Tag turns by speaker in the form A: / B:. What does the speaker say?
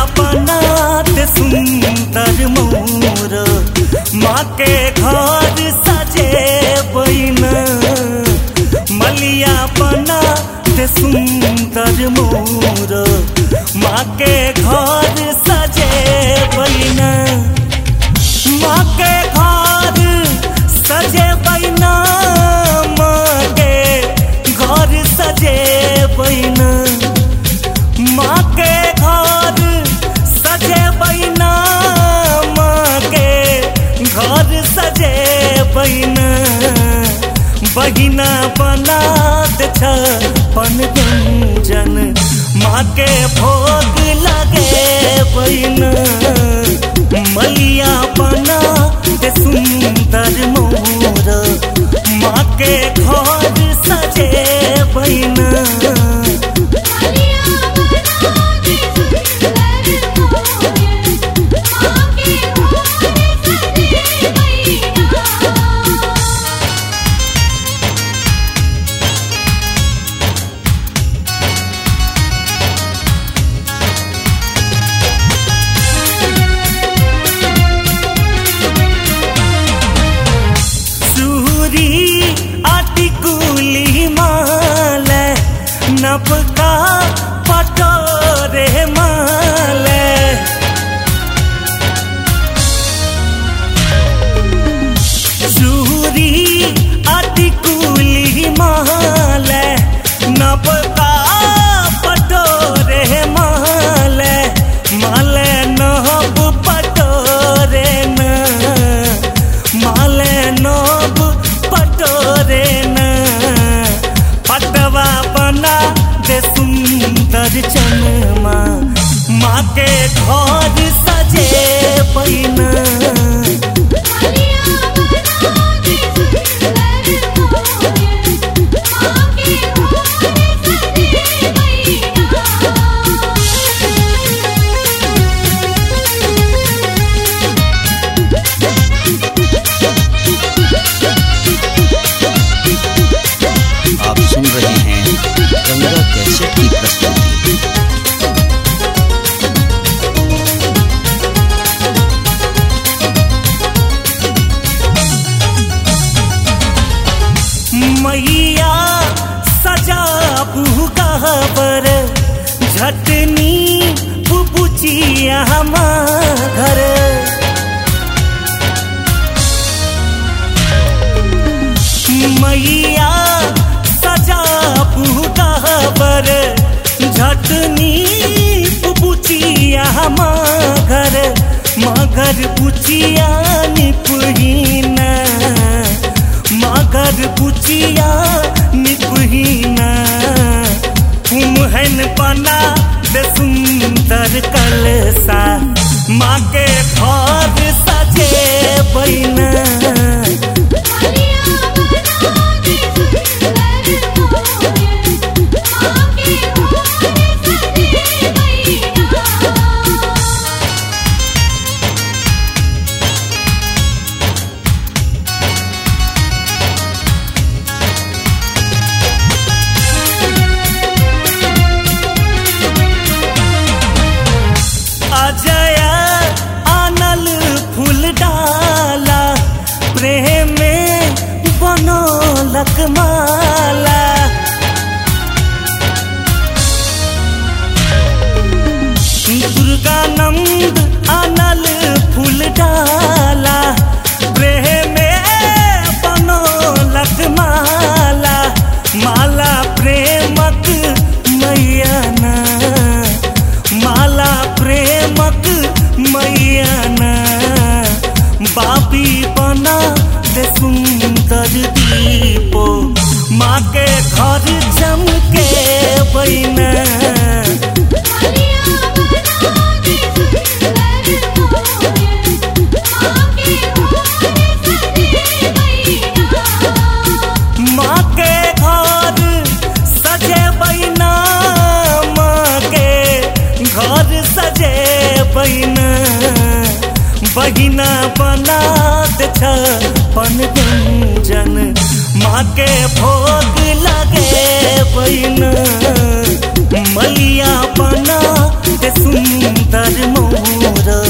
A: बनात सुंदर मोर माँ के घर सजे बैना मलिया बनात सुंदर मोर माँ के घर सजे बैना माँ के घर सजे बैना माँ के घर सजे बैना माँ के घर सजे बैना माँ के घर सजे बैना बहिना बना दे छपन व्यंजन माँ के भोग लगे बैना मलिया बना दे सुंदर मोर माँ के घर सजे बैना
B: मलिया बना दे सुंदर मोर माँ के घर सजे बैना
A: सूरी अटिकुली माल नपका पटोरे माल सूरी अटिकुली माल नपका पटोरे माल माल नब पटोरे न माले नब पटोरे न पटवा बना दे सुंदर चनमा माँ के घर सजे पैना
B: मलिया बना दे सुंदर मोर माँ के घर सजे बैना
C: आप सुन रहे हैं गंगा कैसेट की प्रस्तुति
A: मैया सजा बुहबर झटनी बुबुचिया घर मैया सजा बुहबर झटनी बुबुचिया घर मगर बुचिया निपुहीना मगर बुचिया निपुहीना कुम्हन बना दे सुंदर कलसा माँ के घर सजे बैना
B: मलिया बना दे सुंदर मोर माँ के घर सजे बैना
A: अजय आनल फूल डाला प्रेम में बनोलक माला दुर्गानंद आनल फूल डाला प्रेम में बनोलक माला माला प्रेमक मैयाना माला प्रेमक मैयाना बाबी बना दे सुंदर दीपो माँ के घर चमके बैना
B: मलिया बना दे सुंदर मोर माँ के घर सजे बैना
A: माँ के घर सजे बैना माँ के घर सजे बैना बहिना बना दे छपन व्यंजन माँ के भोग लगे बैना मलिया बना दे सुंदर मोरा